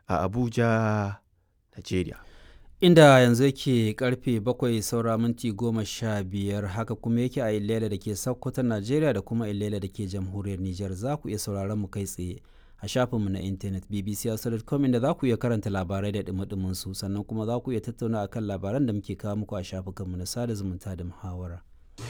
a Abuja, Najeriya. Inda yanzu yake karfe bakwai saura minti goma sha biyar haka kuma yake a Ilela da ke Sokoto, Najeriya da kuma Ilela da ke jamhuriyar Nijar za ku iya sauraron mu kai tsaye a shafinmu na intanet bbc.com inda za ku iya karanta labarai da dumi su sannan kuma za ku iya tattauna akan labaran da muke kawo muku a shafukanmu na sada zumunta da muhawara.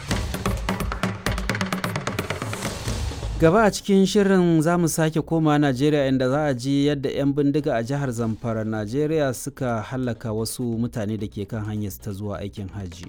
gaba a cikin shirin za mu sake koma najeriya inda za a ji yadda 'yan bindiga a jihar zamfara najeriya suka hallaka wasu mutane da ke kan hanyar ta zuwa aikin hajji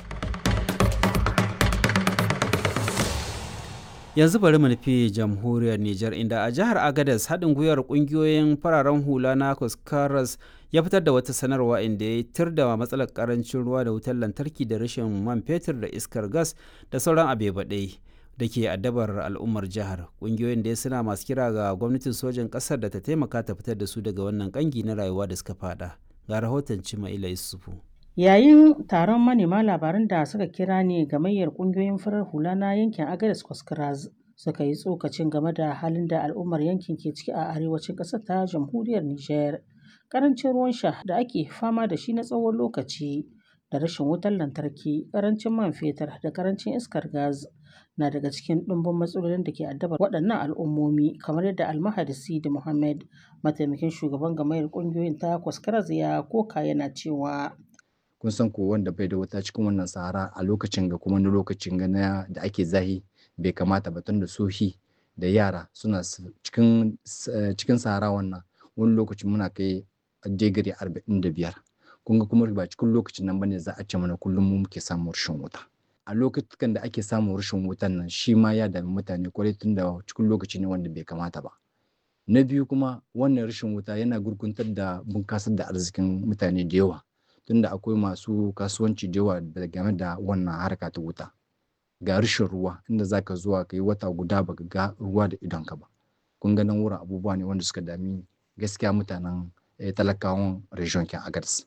yanzu bari mu nufi jamhuriyar niger inda a jihar agadas haɗin gwiwar ƙungiyoyin fararen hula na kuskaras ya fitar da wata sanarwa inda ya tir da matsalar karancin ruwa da wutar lantarki da rashin man fetur da iskar gas da sauran abebaɗai da ke addabar al'ummar jihar ƙungiyoyin da suna masu kira ga gwamnatin sojan ƙasar da ta taimaka ta fitar da su daga wannan ƙangi na rayuwa da suka fada ga rahoton cimaila yusufu yayin taron manema labaran da suka kira ne gamayyar ƙungiyoyin farar hula na yankin agadas kwaskras suka yi tsokacin game da halin da al'ummar yankin ke ciki a arewacin ƙasar ta jamhuriyar niger ƙarancin ruwan sha da ake fama da shi na tsawon lokaci da rashin wutar lantarki ƙarancin man fetur da ƙarancin iskar gas na daga cikin ɗumbin matsalolin da ke addabar waɗannan al'ummomi kamar yadda almahadi sidi muhammad mataimakin shugaban gamayar ƙungiyoyin ta kwaskaraz ya koka yana cewa kun san ko wanda bai da wuta cikin wannan sahara a lokacin ga kuma na lokacin ga na da ake zahi bai kamata ba tunda sohi da yara suna cikin cikin sahara wannan wani lokaci muna kai digiri arba'in da biyar kun ga kuma ba cikin lokacin nan bane za a ce mana kullum mu muke samun rashin wuta a lokacin da ake samun rashin wutan nan shi ma ya dami mutane kwarai tun da cikin lokaci ne wanda bai kamata ba na biyu kuma wannan rashin wuta yana gurguntar da bunkasar da arzikin mutane da yawa tunda akwai masu kasuwanci da yawa game da wannan harka ta wuta ga rashin ruwa inda zaka zuwa ka yi wata guda baka ga ruwa da idonka ba kun ga nan wurin abubuwa ne wanda suka dami gaskiya mutanen talakawan region kin agadas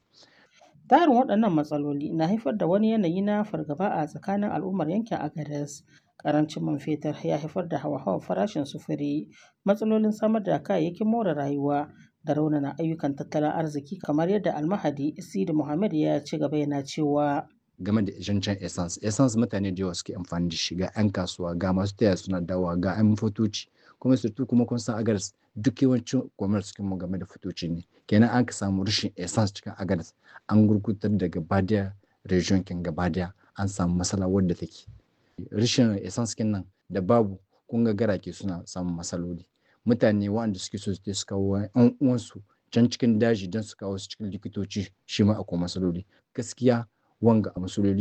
Tarin waɗannan matsaloli na haifar da wani yanayi na fargaba a tsakanin al'ummar yankin Agadez. Karancin man fetur ya haifar da hawa-hawan farashin sufuri, matsalolin samar da kayayyakin more rayuwa da raunana ayyukan tattalin arziki kamar yadda almahadi Sidi Muhammad ya ci gaba yana cewa. game da zancen essence essence mutane da yawa suke amfani da shi ga 'yan kasuwa ga masu taya suna dawa ga 'yan fotoci kuma surtu kuma kun san agadas duk yawancin commerce cikin mu game da fotoci ne kenan an ka samu rashin essence cikin agadas an gurgutar da gabadiya region kin gabadiya an samu matsala wadda take rashin essence kin nan da babu kun ga garake suna samun matsaloli mutane waɗanda suke so su kawo 'yan uwansu can cikin daji don su kawo su cikin likitoci shi ma akwai matsaloli gaskiya wanga a matsaloli